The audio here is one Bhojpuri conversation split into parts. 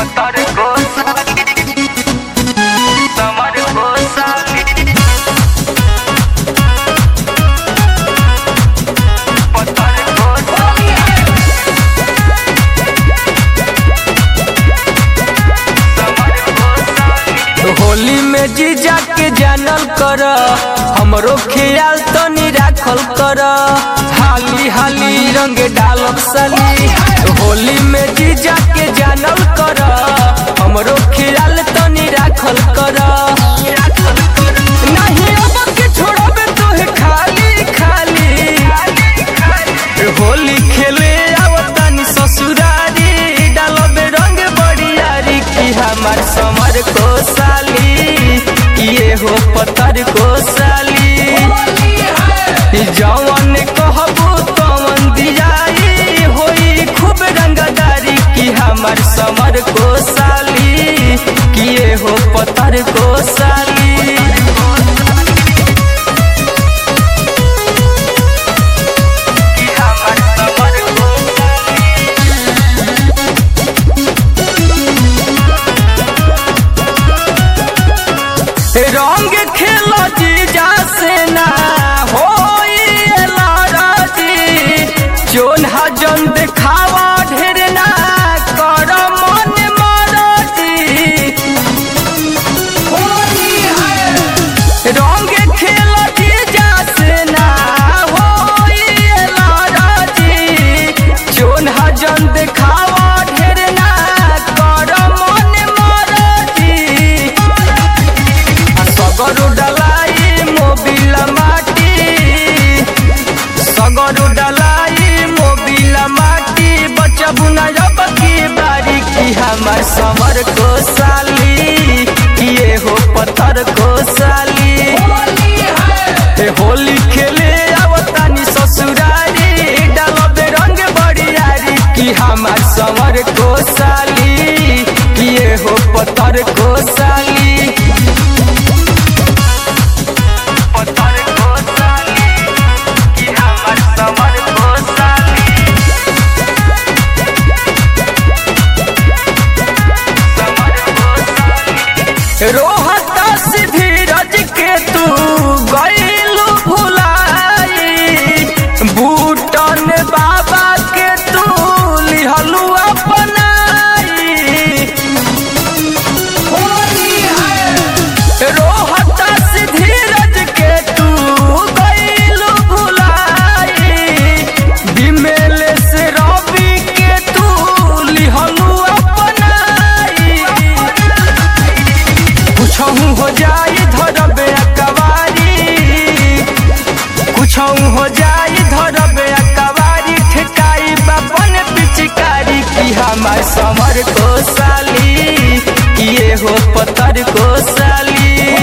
पतर को साली समर को साली पतर को साली समर को साली होली में जीजा के जानल कर हमरो ख्याल तनी राखल कर हाली हाली रंग डालब साली होली में जीजा के जानल कर हमरो ख्याल तनी राखल कर नहीं अब के छोड़बे तोहे खाली खाली होली खेले आवतानी ससुरारी डालबे रंग बड़ियारी की हमार समर को साली किए हो पत्थर को साली जवन कहबू तवन दियाई होई खूब रंगदारी की हमार समर को साली किए हो पत्थर को साली कि हमर समर को साली रंग खेल जीजा से ना होई लड़ाजी जोन हजन देखावा ढेर ना कर मन मरजी रंग खेल जीजा से ना होई लड़ाजी जोन हजन देखावा ढेर ना कर मन मरजी सगरु डलाई मोबिल माटी सगरु डलाई मोबिल माटी बचबु न जब की बारी की हमार समर को साली किए हो पत्थर को साली ए होली खेले आवतानी ससुरारी डालबे रंग बड़ियारी की हमार समर को साली किए हो पत्थर को साली पतर को साली कि हमर समर को साली समर को साली रोहता से धीरज के तू गईलू भुलाई बूटन बाबा के तू लिहलू अपनाई रोहता से धीरज के तू गईलू भुलाई बिमेल से रवि के तू लिहलू अपनाई कुछहू हो जाई धरबे अकवारी कुछहू हो जाई धरबे अकवारी ठेकाई बापन पिचकारी की हमार समर को साली किए हो पत्थर को साली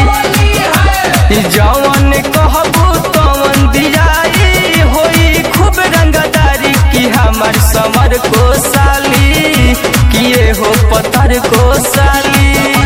जवन कहबू तवन दियाई होई खूब रंगदारी की हमार समर को साली किए हो पत्थर को साली